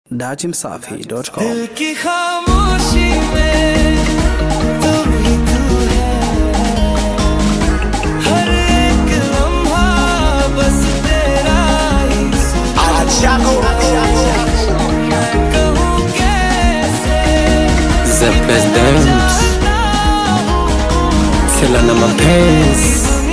datimsafi.com दिल की खामोशी में तू ही तू है हर एक लम्हा बस तेरा ही मैं कहूँ कैसे The best dance Fela na mapenzi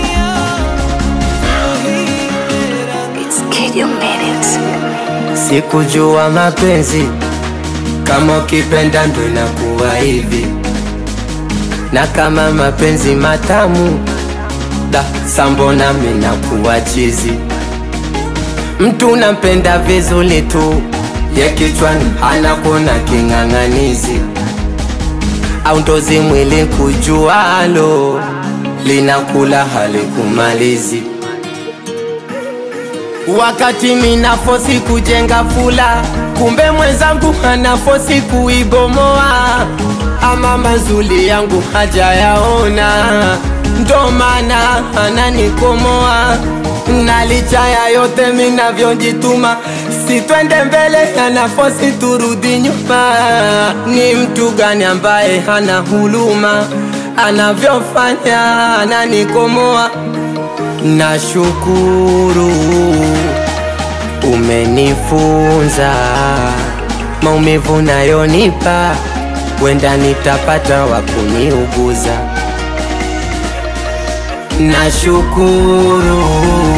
It's Kid You Made It. Sikujua mapenzi kama ukipenda ndo inakuwa hivi, na kama mapenzi matamu da sambona minakuwa chizi. Mtu nampenda vizuri tu, ye kichwani anakuona king'ang'anizi, au ndozi mwili kujualo linakula halikumalizi wakati minafosi kujenga fula, kumbe mwenzangu anafosi kuibomoa. Ama mazuli yangu hajayaona, ndo maana ananikomoa. Na licha ya yote minavyojituma, si twende mbele, anafosi turudi nyuma. Ni mtu gani ambaye hana huluma, anavyofanya ananikomoa Nashukuru umenifunza maumivu nayonipa, wenda nitapata wa kuniuguza. Nashukuru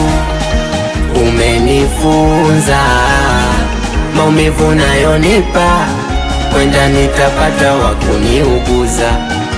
umenifunza maumivu nayonipa, wenda nitapata wa kuniuguza.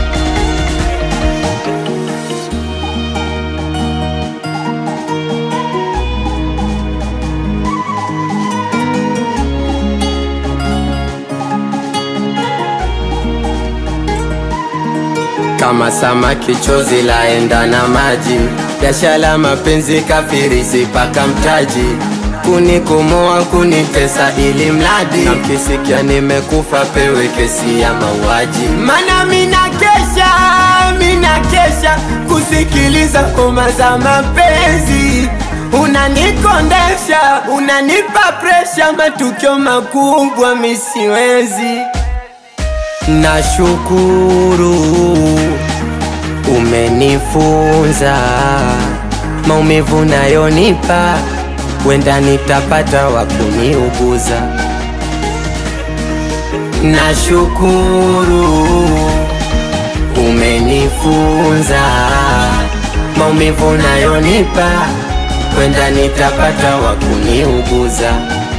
kama samaki chozi laenda na maji, biashara mapenzi kafirisi paka mtaji, kunikomoa kunitesa ili mradi na mkisikia nimekufa pewe kesi ya mauaji. Mana mina kesha, mina kesha kusikiliza ngoma za mapenzi unanikondesha, unanipa presha, matukio makubwa misiwezi Nashukuru umenifunza maumivu nayonipa, wenda nitapata wa kuniuguza. Nashukuru umenifunza maumivu nayonipa, wenda nitapata wa kuniuguza.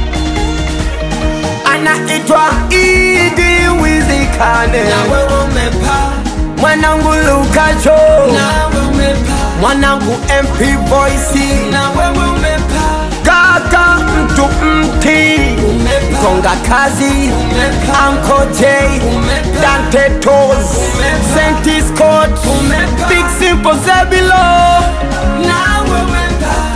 Anaitwa Idi Wizikane, wewe umepaa mwanangu Lukacho, nawe umepaa mwanangu MP Voice, na wewe umepaa kaka mtu mti umepaa konga kazi umepaa Uncle J Umepaa. Dante Toes Umepaa. Saint Scott Umepaa. Big Simple Zebilo nawe umepaa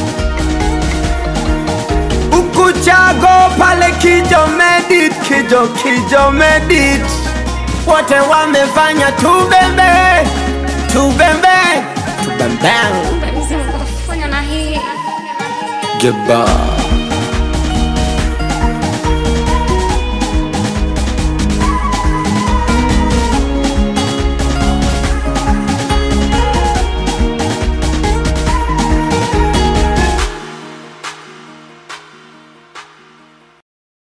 Ukuchago pale Kijo Medit Kijo Kijo Medit wote wamefanya tubembe tubembe tubembe Fanya na hii. Goodbye